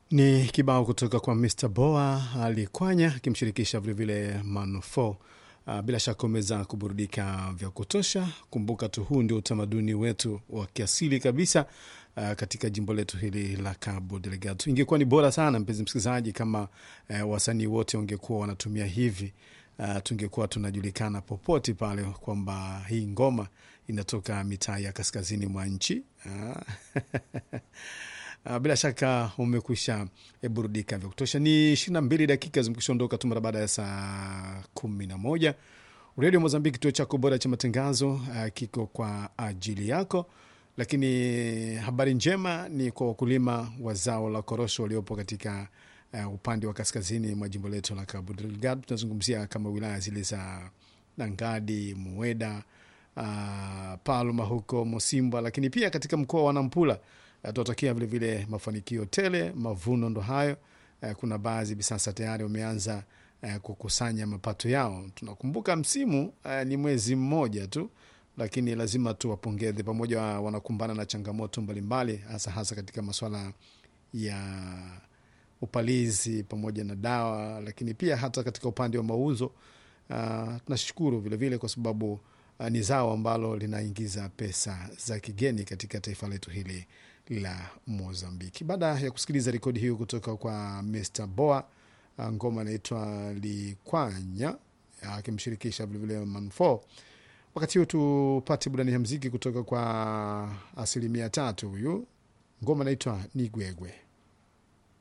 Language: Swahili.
Ni kibao kutoka kwa Mr Boa Alikwanya akimshirikisha vilevile Manufo. Uh, bila shaka umeweza kuburudika vya kutosha. Kumbuka tu huu ndio utamaduni wetu wa kiasili kabisa uh, katika jimbo letu hili la Cabo Delgado. Ingekuwa ni bora sana mpenzi msikilizaji, kama uh, wasanii wote wangekuwa wanatumia hivi uh, tungekuwa tunajulikana popote pale kwamba hii ngoma inatoka mitaa ya kaskazini mwa nchi uh, Uh, bila shaka umekwisha e, burudika vya kutosha. Ni ishirini na mbili dakika zimekwisha ondoka tu mara baada ya saa kumi na moja. Redio Mozambiki, kituo chako bora cha matangazo uh, kiko kwa ajili yako. Lakini habari njema ni kwa wakulima wa zao la korosho waliopo katika uh, upande wa kaskazini mwa jimbo letu la Cabo Delgado. Tunazungumzia kama wilaya zile za Nangadi, Mueda, uh, Palma huko Mosimba, lakini pia katika mkoa wa Nampula tunatakia vilevile mafanikio tele. Mavuno ndo hayo. Kuna baadhi hivi sasa tayari wameanza kukusanya mapato yao. Tunakumbuka msimu ni mwezi mmoja tu, lakini lazima tuwapongeze, pamoja wanakumbana na changamoto mbalimbali, hasa hasa katika masuala ya upalizi pamoja na dawa, lakini pia hata katika upande wa mauzo. Tunashukuru vilevile kwa sababu ni zao ambalo linaingiza pesa za kigeni katika taifa letu hili la Mozambiki. Baada ya kusikiliza rekodi hiyo kutoka kwa Mr Boa, ngoma inaitwa Likwanya akimshirikisha vilevile Manfo. Wakati huu tupate burudani ya mziki kutoka kwa asilimia tatu. Huyu ngoma inaitwa Nigwegwe.